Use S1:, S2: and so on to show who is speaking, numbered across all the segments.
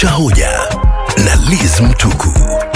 S1: cha hoja na Liz Mtuku.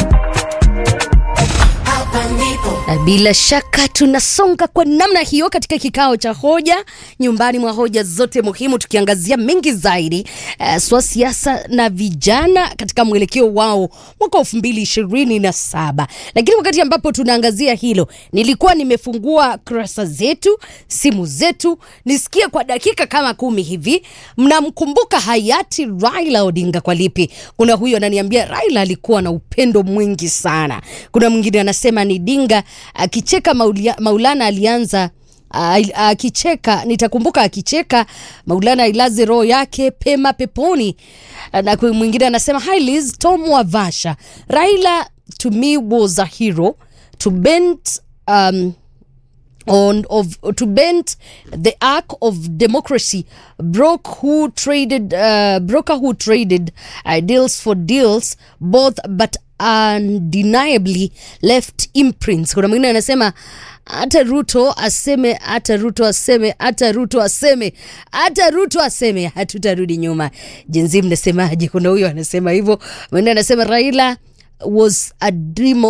S2: Na bila shaka tunasonga kwa namna hiyo katika kikao cha hoja nyumbani mwa hoja zote muhimu, tukiangazia mengi zaidi uh, swa siasa na vijana katika mwelekeo wao mwaka elfu mbili ishirini na saba. Lakini wakati ambapo tunaangazia hilo, nilikuwa nimefungua kurasa zetu, simu zetu, nisikie kwa dakika kama kumi hivi, mnamkumbuka hayati Raila Odinga kwa lipi? Kuna huyo ananiambia Raila alikuwa na upendo mwingi sana. Kuna mwingine anasema ni Dinga akicheka Maulia, Maulana alianza uh, akicheka nitakumbuka akicheka Maulana ilaze roho yake pema peponi. Uh, na kwa mwingine anasema hi Liz, Tom Wavasha, Raila to me was a hero to bend um, on of to bend the arc of democracy broke who traded uh, broker who traded ideals for deals both but undeniably left imprints kuna mwingine anasema hata ruto aseme hata ruto aseme hata ruto aseme hata ruto aseme hatutarudi nyuma jinsi mnasemaje kuna huyo anasema hivyo mwingine anasema raila was a dream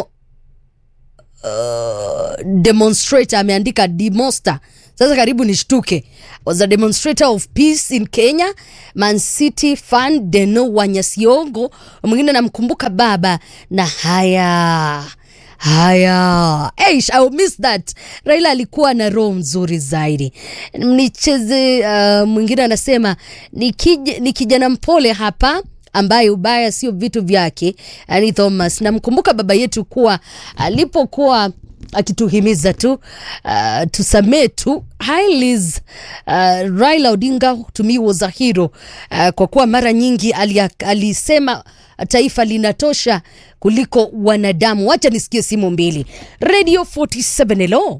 S2: uh, demonstrator ameandika demonster sasa karibu nishtuke was a demonstrator of peace in kenya man city fan deno wanyasiongo mwingine namkumbuka baba na haya haya Eish, I will miss that raila alikuwa na roho mzuri zaidi nicheze uh, mwingine anasema ni, kij, ni kijana mpole hapa ambaye ubaya sio vitu vyake ani thomas namkumbuka baba yetu kuwa alipokuwa akituhimiza tu uh, tusamee tu hilis uh, raila odinga to me was a hero uh, kwa kuwa mara nyingi alia, alisema taifa linatosha kuliko wanadamu wacha nisikie simu mbili radio 47 hello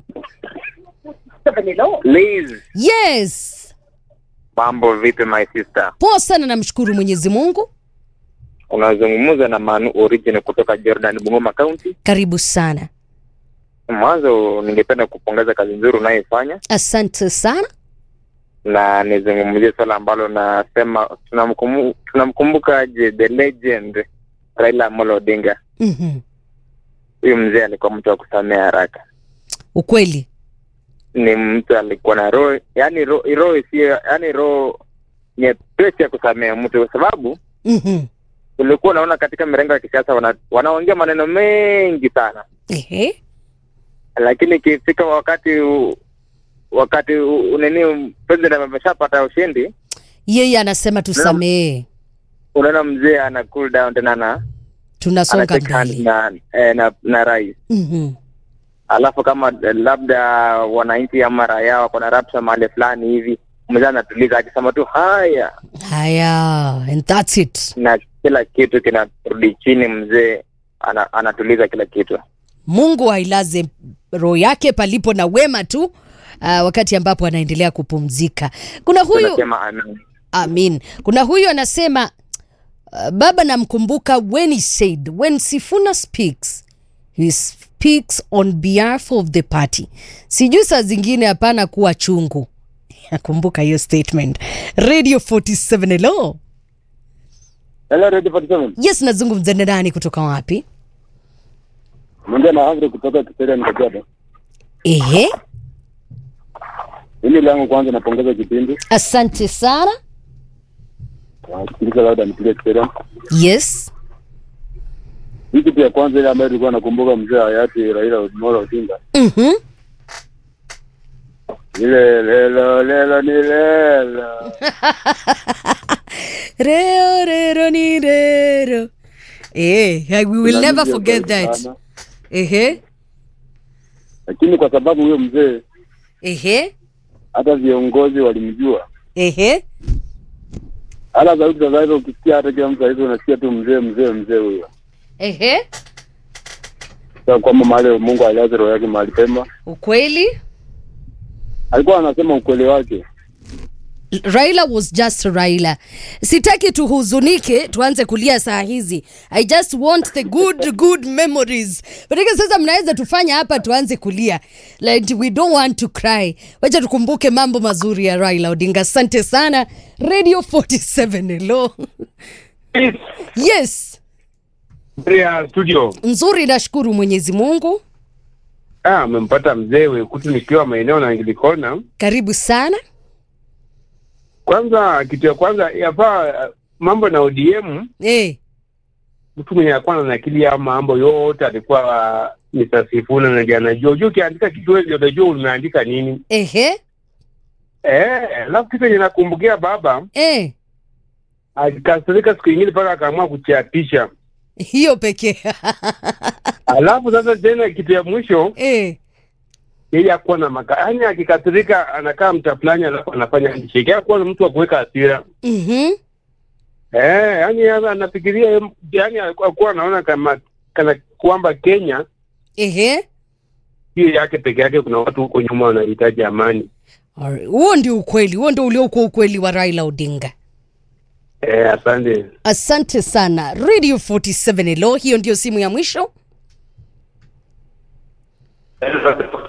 S3: Liz,
S2: yes
S3: mambo vipi my sister?
S2: poa sana namshukuru mwenyezi mungu
S3: Unazungumza na Manu Origin kutoka Jordan, Bungoma County.
S2: karibu sana
S3: Mwanzo ningependa kupongeza kazi nzuri unayoifanya
S2: asante sana
S3: na nizungumzie swala ambalo nasema tunamkumu- tunamkumbukaje the legend Raila Amolo Odinga.
S2: mm-hmm.
S3: Huyu mzee alikuwa mtu wa kusamea haraka,
S2: ukweli
S3: ni mtu alikuwa na roho yani roho roho isiyo yani roho nyepesi ya kusamea mtu, kwa sababu
S2: mm-hmm.
S3: ulikuwa unaona katika mirengo ya kisiasa wana, wanaongea maneno mengi sana
S2: Ehe.
S3: lakini ikifika wakati u- wakati u- u- nini president ameshapata ushindi,
S2: yeye anasema tusamee
S3: unaona mzee ana cool down tena na
S2: tunasonga
S3: anashake hand
S2: mbele
S3: na, eh, na na rais.
S2: Mhm.
S3: Alafu kama eh, labda wananchi ama raia wako na rapsha mahali fulani hivi, mzee anatuliza akisema tu haya,
S2: haya and that's it
S3: na kila kitu kinarudi chini. Mzee ana, anatuliza kila kitu.
S2: mungu ailaze roho yake palipo na wema tu uh, wakati ambapo anaendelea kupumzika kuna huyu
S3: Tunasema amen.
S2: amin kuna huyu anasema uh, baba namkumbuka when he said when sifuna speaks he speaks on behalf of the party sijui saa zingine hapana kuwa chungu nakumbuka hiyo statement radio 47 hello
S4: Hello, Radio 47.
S2: yes nazungumza na nani kutoka wapi
S4: Mwongea na Agri kutoka Kiseria Nikajado.
S2: ehe
S4: Hili langu kwanza napongeza kipindi.
S2: asante sana
S4: Nasikiliza labda nipige Kiseria.
S2: yes
S4: Hii kitu ya kwanza ile ambayo tulikuwa nakumbuka mzee hayati Raila Amolo Odinga.
S2: mm-hmm.
S4: Ile lelo lelo ni lelo.
S2: reo rero ni rero eh, we will never
S4: Tunamjua
S2: forget
S4: zaidi
S2: that
S4: sana.
S2: ehe
S4: Lakini kwa sababu huyo mzee
S2: ehe
S4: hata viongozi walimjua.
S2: ehe
S4: Hala sauti za sasa ukisikia hata kila mtu hizo unasikia tu mzee mzee mzee huyo.
S2: ehe
S4: Sasa kwamba mahali Mungu aliaze roho yake mahali pema.
S2: ukweli
S4: Alikuwa anasema ukweli wake.
S2: raila was just raila sitaki tuhuzunike tuanze kulia saa hizi i just want the good good memories manake sasa mnaweza tufanya hapa tuanze kulia like we don't want to cry wacha tukumbuke mambo mazuri ya raila odinga asante sana radio 47 hello Yes,
S5: ya studio.
S2: nzuri, nashukuru Mwenyezi Mungu.
S5: Ah, amempata mzee Wekutu nikiwa maeneo na Anglikona.
S2: Karibu sana.
S5: Kwanza, kitu ya kwanza yafaa uh, mambo na ODM,
S2: Eh,
S5: mtu mwenye alikuwa na akili ya mambo yote alikuwa uh, Mr. Sifuna na jana jua. Unajua ukiandika kitu wewe ndio unajua umeandika nini.
S2: ehe,
S5: Eh, alafu kitu yenye nakumbukia baba
S2: eh,
S5: alikasirika siku ingine mpaka akaamua kuchiapisha.
S2: hiyo pekee.
S5: Alafu sasa tena kitu ya mwisho
S2: eh,
S5: yeye akuwa na maka, yaani akikasirika anakaa mta fulani alafu anafanya handshake. Hakuwa na mtu wa kuweka hasira.
S2: mhm,
S5: Eh, yani anafikiria yani akuwa anaona kama kana kwamba Kenya
S2: ehe.
S5: hiyo yake peke yake, kuna watu huko nyuma wanahitaji amani.
S2: Alright, Huo ndio ukweli, huo ndio uliokuwa ukweli wa Raila Odinga.
S5: Eh, asante.
S2: Asante sana Radio 47 Hello, hiyo ndio simu ya mwisho.